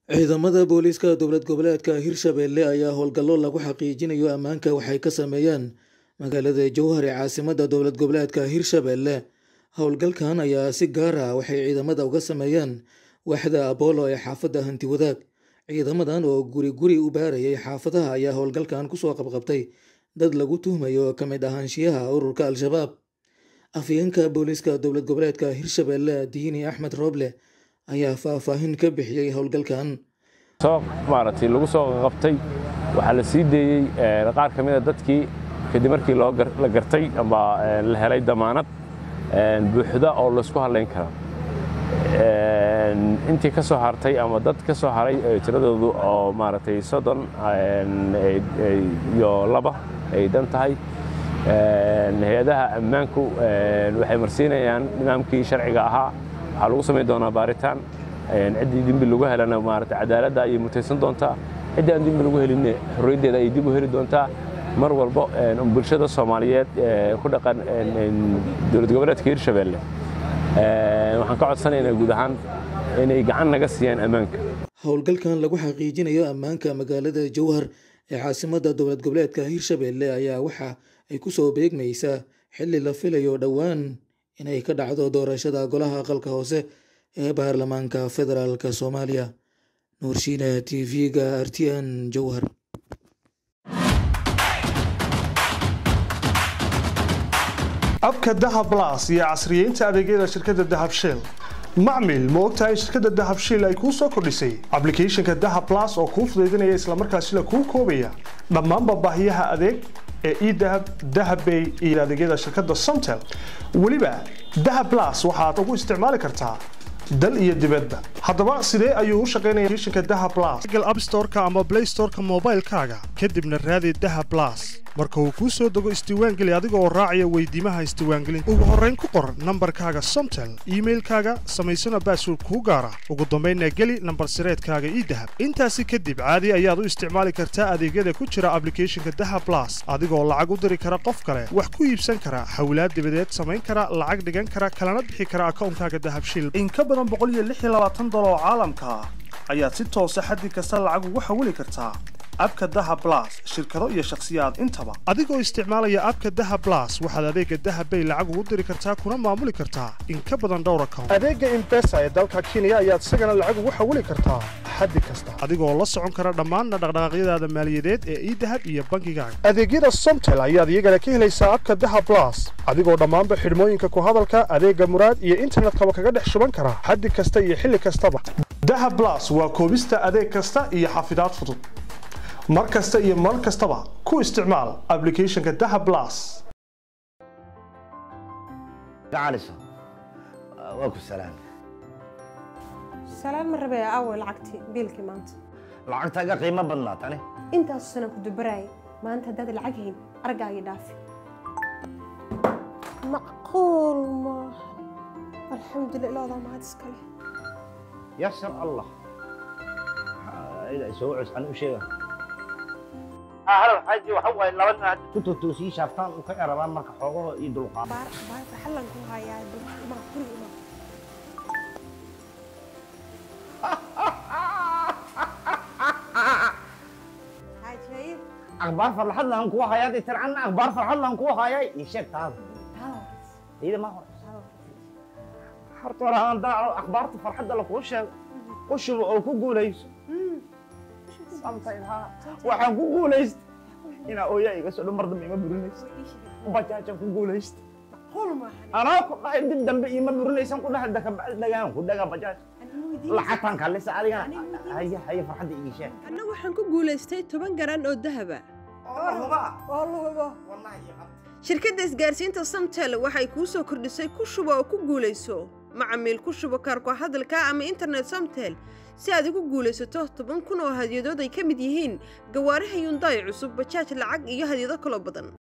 ciidamada booliiska dowlad goboleedka hirshabelle ayaa howlgallo lagu xaqiijinayo ammaanka waxay ka sameeyeen magaalada jowhar ee caasimada dowlad goboleedka hirshabelle howlgalkan ayaa si gaar ah waxay ciidamada uga sameeyeen waaxda abolo ee xaafadda hanti wadaag ciidamadan oo guri guri u baarayay xaafadaha ayaa howlgalkan kusoo qabqabtay dad lagu tuhmayo ka mid ahaanshiyaha ururka al-shabaab afyeenka booliiska dowlad goboleedka hirshabelle diini axmed rooble ayaa faahfaahin ka bixiyey howlgalkan soo maaragtay lagu soo qabtay waxaa la sii deeyey qaar ka mid a dadkii kadib markii la gartay amba la helay damaanad buuxda oo laysku hadlayn kara intii ka soo hartay ama dad ka soo haray tiradoodu oo maaragtay soddon iyo laba ay dhan tahay hay-adaha ammaanku waxay marsiinayaan nidaamkii sharciga ahaa waxaa lagu samayn doonaa baaritaan ciddii dembi lagu helana maarata cadaaladda ayay mutaysan doontaa ciddii aan dembi lagu helinne xorriyaddeeda ayay dib u heli doontaa mar walbo bulshada soomaaliyeed ku dhaqan dowlad goboleedka hirshabelle waxaan ka codsanaynaa guud ahaan inay gacan naga siiyaan ammaanka howlgalkan lagu xaqiijinayo ammaanka magaalada jowhar ee caasimada dowlad goboleedka hirshabelle ayaa waxa ay kusoo beegmaysaa xilli la filayo dhowaan inay ka dhacdo doorashada golaha aqalka hoose ee baarlamaanka federaalk soomaaliya nuurshiina t v-ga r t n jowhar abka dahab las iyo casriyeynta adeegyada shirkadda dahab shell macmil ma ogtahay shirkadda dahab shiil ay kuu soo kordhisay ablicathonka dahab las oo kuu fudaydinaya islamarkaasila kuu koobaya dhammaanba baahiyaha adeeg ee edahab dahabbay iyo adeegyada shirkadda somtel weliba dahab las waxaad ugu isticmaali kartaa dal iyo dibadba haddaba sidee ayuu u shaqaynaya applicationka dahab las google app store-ka ama play store-ka moobaylkaaga kadibna raadi dahab las marka uu kuu soo dego isdiiwaangeli adiga oo raacaya weydiimaha isdiiwaangelinta ugu horrayn ku qor nambarkaaga somtel iimailkaaga samaysana baasword kuu gaara ugu dambaynna geli nambar sireedkaaga ii dahab intaasi kadib caadi ayaad u isticmaali kartaa adeegyada ku jira ablicathonka dahab las adigoo lacag u diri kara qof kale wax ku iibsan kara xawlaad dibadeed samayn kara lacag dhigan kara kalana bixi kara akawnkaaga dahabshil in ka badan boqoliyoaaatan oo caalamka ah ayaad si toosa xaddi kasta lacag ugu xawili kartaa abka daha blas shirkado iyo shakhsiyaad intaba adigoo isticmaalaya abka daha blas waxaad adeega dahabbay lacag ugu diri kartaa kuna maamuli kartaa in ka badan dhowr account adeega imbesa ee dalka kenya ayaad isagana lacag ugu xawili kartaa xaddi kasta adigoo la socon kara dhammaanna dhaqdhaqaaqyadaada maaliyadeed ee idahab iyo bankigaaga adeegyada somtel ayaad iyagana ka helaysaa abka daha blas adigoo dhammaanba xidhmooyinka ku hadalka adeega muraad iyo internetkaba kaga dhex shuban kara xaddi kasta iyo xilli kastaba daha blas waa koobista adeeg kasta iyo xafidaad fudud mar kasta iyo mar kastaba ku isticmaal ablicathonka daha blas waa ku salaam salaan ma rabee aaway lacagtii biilkii maanta lacagtaaga qiimo badnaa tani intaasu sana ku dubaraayay maanta haddaad lacag hayn argaagii dhaafi macquul maaha alxamdulillah ilaadaa mahad iskale yasar allah soo cuscan u sheega halow xaaji waxa waaye laba nin hadda ku totoosii shaaftaan u ka erabaan marka xoogaho iyo dulqaad baar baarta xallan ku hayaa ma guri ima xaaji akhbaar farxad lahan kuwa hayaa dee tircanna akhbaar farxad lahan kuwa hayaa ii sheeg taada iyada ma hore horta hore aan daaco akhbaarta farxadda lakuu sheego u shubo oo ku guulayso waxaan ku guulaysta inaa ooyaa iga soo dhan mar dambe ima burinaysa bajaajaan ku guulaysta anaa ku dhahay dib dambe ima burinaysan ku dhahay dakabacdi dhagaan ku dhagaa bajaaj lacagtaan kallisa adigana haya haya farxadda ii sheeg anna waxaan ku guulaystay toban garan oo dahaba shirkadda isgaarsiinta samtel waxay kuu soo kordhisay ku shubo oo ku guulayso macamiil ku shubo kaarko hadalka ama internet samtel si aad ugu guulaysato toban kun oo hadyadood ay ka mid yihiin gawaaraha yundaay cusub bajaaj lacag iyo hadyado kaloo badan